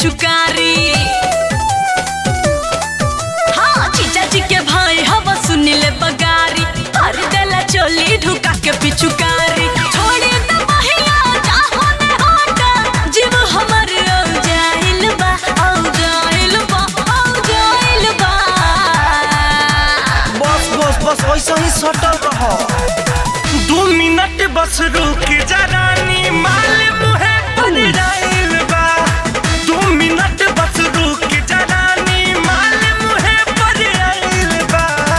पिचुकारी हाँ जीजा जी के भाई हवा सुनिले बगारी हर देला चोली ढुका के पिचुकारी छोड़ी त बहिया चाहो ने होटा जीव हमर औ जाइल बा औ जाइल बा औ जाइल बा बस बस बस ऐसा ही सटल रह दू मिनट बस रुक जा रानी माल मुहे पर जाइल बा दू मिनट बस रुक जा रानी माल मुहे पर जाइल बा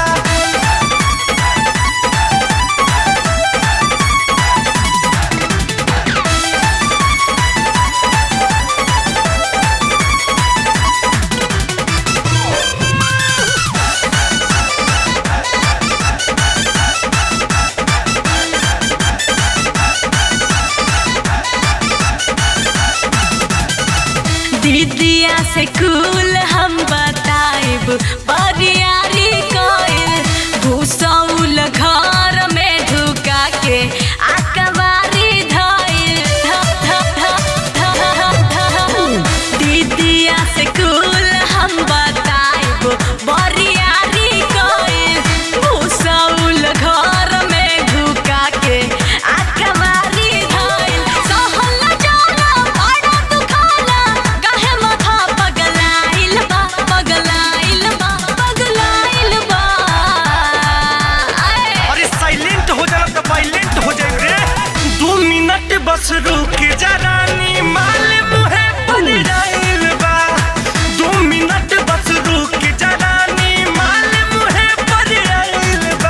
दीदिया से कुल हम बताइब बरियारी कइल घुसौल घर में ढुका के आकवारी धइल ध- ध- ध- ध- ध- दीदिया से कुल हम बताइब बरियारी कइल घुसौल घर में ढुका के आकवारी धइल सहल जाला बड़ा दुखाला काहे माथा पगलाइल बा पगलाइल बा पगलाइल बा आए। अरे साइलेंट हो जाना तो वायलेंट हो जाए रे दो मिनट बस रुक जा रानी माल मुहे पर जाइल बा दो मिनट बस रुक जा रानी माल मुहे पर जाइल बा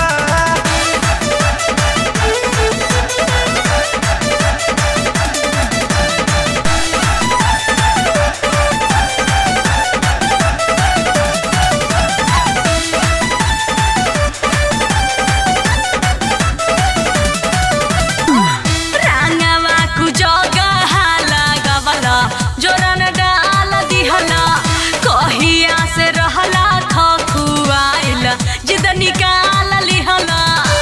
रांगवा कु जगह लागवला जोरन डाल दिहला कहिया से रहला खखुआइल जिद निकाल लिहला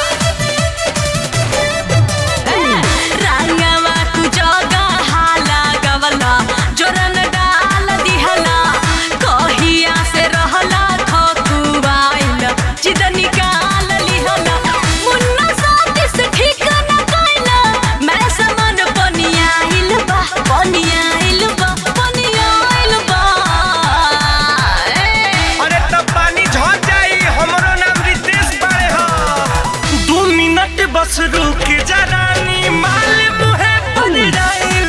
रांगवा कु जगह लागवला जोरन डाल दिहला कहिया से रहला खखुआइल जिद निकाल लिहला मुन्ना साथी से ठीक न कइला मैं समन पनियाइल बा पनियाइल बा पनियाइल बा ए। अरे तब पानी झड़ जाई हमरो नाम रितेश बाड़े हो दो मिनट बस रुक जा रानी माल मुहे पर जाइल